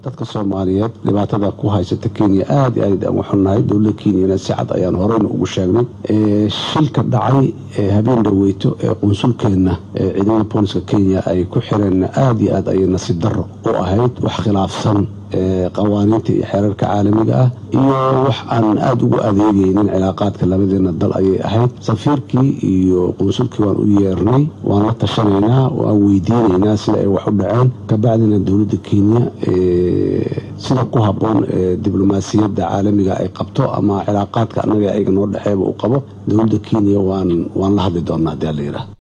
dadka soomaaliyeed dhibaatada ku haysata kenya aada iyo aad aan u xunnahay dowladda kenyana si cad ayaan horeyna ugu sheegnay shilka dhacay habeen dhaweyto ee qunsulkeenna ciidamada booliska kenya ay ku xireen aada iyo aad ayay nasiib darro u ahayd wax khilaafsan qawaaniinta iyo xeerarka caalamiga ah iyo wax aan aada ugu adeegaynin cilaaqaadka labadeena dal ayay ahayd safiirkii iyo qunsulkii waan u yeernay waan la tashanaynaa waan weydiinaynaa sida ay wax u dhaceen kabacdina dowladda kenya sida ku habboon diblomaasiyadda caalamiga ay qabto ama cilaaqaadka annaga ayaga noo dhexeeba uu qabo dowladda kenya waan waan la hadli doonaa hadii ala yidhaah